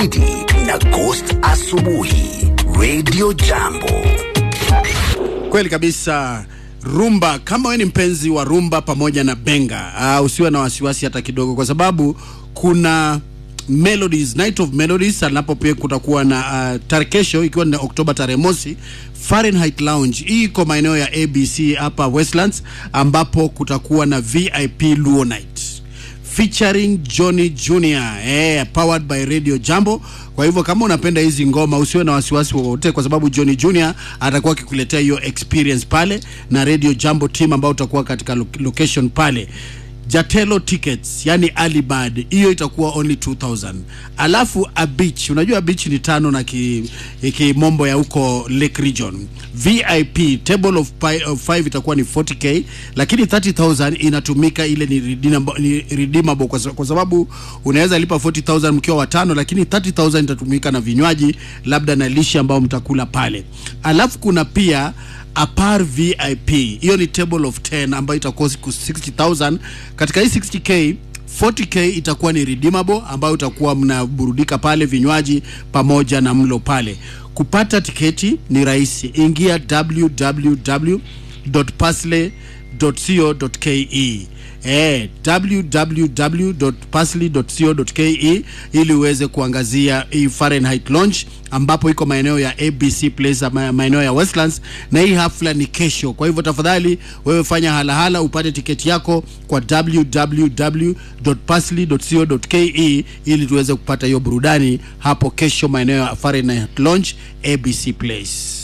zaidi na Ghost Asubuhi Radio Jambo. Kweli kabisa. Rumba, kama wewe ni mpenzi wa rumba pamoja na benga, uh, usiwe na wasiwasi hata kidogo, kwa sababu kuna Melodies, Night of Melodies, alapo pia kutakuwa na uh, tarehe kesho ikiwa ni Oktoba tarehe mosi Fahrenheit Lounge. Hii iko maeneo ya ABC hapa Westlands, ambapo kutakuwa na VIP Luo Night featuring Johnny Junior eh, powered by Radio Jambo. Kwa hivyo kama unapenda hizi ngoma usiwe na wasiwasi wowote, kwa sababu Johnny Junior atakuwa akikuletea hiyo experience pale na Radio Jambo team ambao utakuwa katika lo location pale. Jatelo tickets yani early bird hiyo itakuwa only 2000 alafu a beach unajua beach ni tano na ki, kimombo ya huko lake region vip table of, pi, of five itakuwa ni 40k lakini 30000 inatumika ile ni redeemable, ni redeemable kwa, sa- kwa sababu unaweza lipa 40000 mkiwa watano lakini 30000 itatumika na vinywaji labda na lishe ambao mtakula pale alafu kuna pia apar vip hiyo ni table of 10 ambayo itakuwa siku 60000 katika hii 60k 40k itakuwa ni redeemable ambayo utakuwa mnaburudika pale vinywaji pamoja na mlo pale kupata tiketi ni rahisi ingia www.parsley.co.ke eh, www.parsley.co.ke ili uweze kuangazia hii Fahrenheit Lounge ambapo iko maeneo ya ABC Place ama maeneo ya Westlands, na hii hafla ni kesho. Kwa hivyo tafadhali wewe fanya halahala upate tiketi yako kwa www.parsley.co.ke ili tuweze kupata hiyo burudani hapo kesho maeneo ya Fahrenheit Lounge ABC Place.